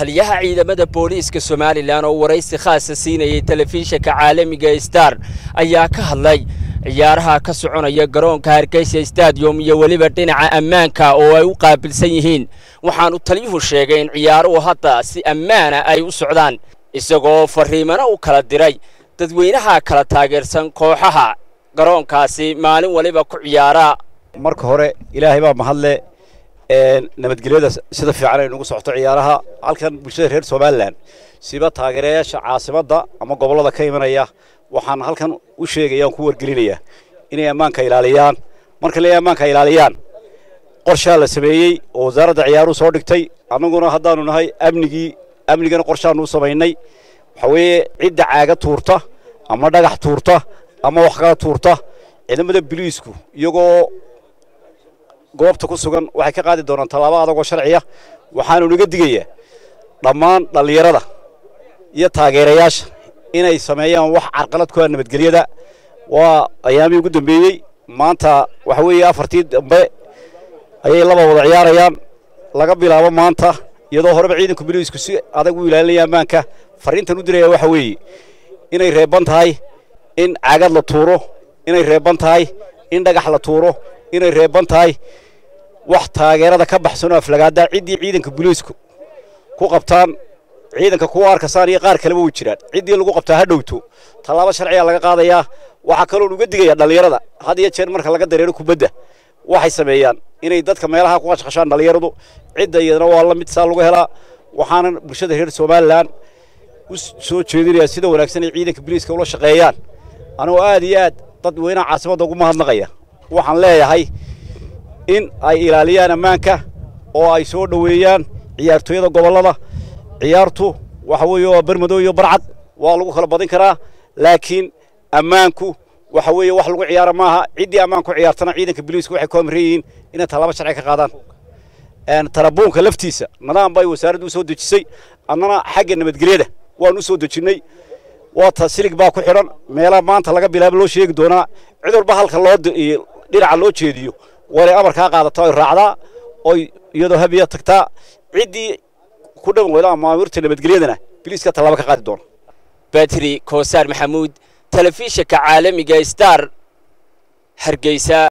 taliyaha ciidamada booliiska somalilan oo waraysi khaasa siinayay telefishinka caalamiga star ayaa ka hadlay ciyaaraha ka soconaya garoonka hargeysa stadium iyo weliba dhinaca ammaanka oo ay u qaabilsan yihiin waxaanu taliyuhu sheegay in ciyaaruhu hadda si ammaana ay u socdaan isagoo fariimana u kala diray dadweynaha kala taageersan kooxaha garoonkaasi maalin waliba ku ciyaara marka hore ilaahay baa mahadle nabadgelyada sida fiican ay nagu socoto ciyaaraha halkan bulshada reer somalilan siba taageerayaasha caasimadda ama gobollada ka imanaya waxaan halkan u sheegaya aan ku wargelinayaa inay ammaanka ilaaliyaan marka leeyahay ammaanka ilaaliyaan qorshaa la sameeyey oo wasaaradda ciyaaruhu soo dhigtay annaguna haddaanu nahay amnigii amnigana qorshaanu u samaynay waxa weeye cidda caaga tuurta ama dhagax tuurta ama wax kala tuurta ciidamada biliisku iyagoo goobta ku sugan waxay ka qaadi doonaan tallaabo adagoo sharciya waxaanu naga digayaa dhammaan dhallinyarada iyo taageerayaasha inay sameeyaan wax carqalad ku ah nabadgelyada waa ayaamihii ugu dambeeyey maanta waxa weeye afartii dambe ayay laba wada ciyaarayaan laga bilaabo maanta iyadoo horeba ciidanka biliisku si adag u ilaalinaya ammaanka fariintan u diraya waxa weeye inay reeban tahay in caagad la tuuro inay reeban tahay in dhagax la tuuro inay reeban tahay wax taageerada ka baxsanoo aflagaada ciddii ciidanka biliisku ku qabtaan ciidanka kuwa arkasaan iyo qaar kaleba way jiraan ciddii lagu qabtaa ha dhowto tallaabo sharciya laga qaadayaa waxaa kaloon uga digaya dhallinyarada had iyo jeer marka laga dareero kubadda waxay sameeyaan inay dadka meelaha ku qashqashaan dhallinyaradu cidda iyadana waa la mid saa lagu helaa waxaanan bulshada reer somalilan u soo jeedinayaa sida wanaagsan ay ciidanka biliiska ula shaqeeyaan anigoo aad iyo aad dadweynaha caasimadda ugu mahadnaqaya waxaan leeyahay in ay ilaaliyaan ammaanka oo ay soo dhoweeyaan ciyaartooyada gobollada ciyaartu waxa weeye waa bermadow iyo barcad waa lagu kala badin karaa laakiin ammaanku waxa weeye wax lagu ciyaara maaha ciddii ammaan ku ciyaartana ciidanka biliisku waxay ku amran yihiin inay tallaabo sharci ka qaadaan tarabuunka laftiisa nidaam bay wasaaraddu u soo dejisay annana xagga nabadgelyada waan u soo dejinnay waata silig baa ku xidhan meelaha maanta laga bilaabo loo sheegi doonaa cid walba halka loo dhinaca loo jeediyo waanay amarkaa qaadataa oy raacdaa oy iyadoo habiya tagtaa ciddii ku dhan weyda maamuurta nabadgelyadana biliiska tallaabo ka qaadi doona batri koosaar maxamuud telefishinka caalamiga star hargeysa